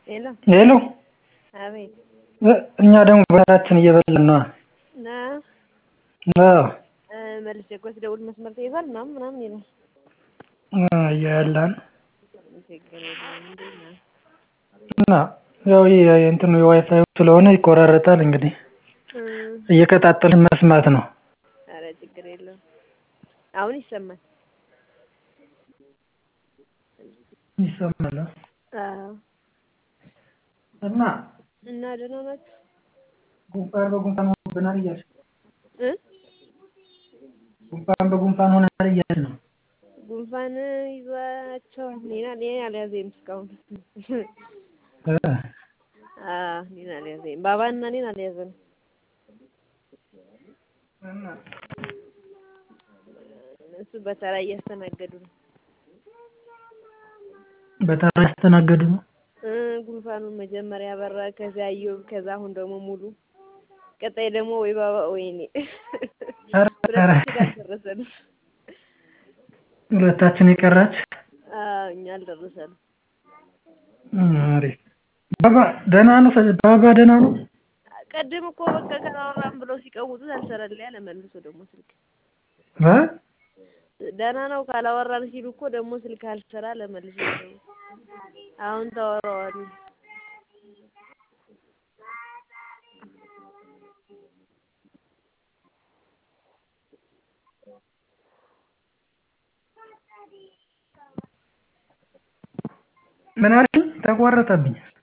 ሄሎ ሄሎ አቤት እኛ ደግሞ በራችን እየበላን ነዋ ና አዎ መልሼ እኮ ስደውል መስመር ተይዟል ምናምን ምናምን ይላል እያለን ችግር የለውም እንዴት ነህ እና ያው ይሄ እንትኑ የዋይፋዩ ስለሆነ ይቆራረጣል እንግዲህ እየቀጣጠልን መስማት ነው ኧረ ችግር የለውም አሁን ይሰማል ይሰማል አዎ እና እና ደህና ናችሁ ጉንፋን በጉንፋን ሆኖብናል እያልሽ እ ጉንፋን በጉንፋን ሆነናል እያልሽ ነው ጉንፋን ይዟቸዋል እኔን እኔን አልያዘኝም እስካሁን እ አዎ እኔን አልያዘኝም ባባና እኔን አልያዘንም እና እነሱ በተራ እያስተናገዱ ነው በተራ ያስተናገዱ ነው እ ጉንፋኑን መጀመሪያ አበራ ከዚያ እዮብ ከዛ አሁን ደግሞ ሙሉ ቀጣይ ደግሞ ወይ ባባ ወይ እኔ ኧረ ኧረ ሁለታችን አልደረሰንም ሁለታችን የቀራች አዎ እኛ አልደረሰንም አሪፍ ባባ ደህና ነው ባባ ደህና ነው ቅድም እኮ በቃ ካላወራን ብለው ሲቀውጡት አልሰራልኝ አለ መልሶ ደግሞ ስልክ እ ደህና ነው ካላወራን ሲሉ እኮ ደግሞ ስልክ አልሰራ አለ መልሶ አሁን ታወራዋለህ ምን አልሽኝ ተቋረጠብኝ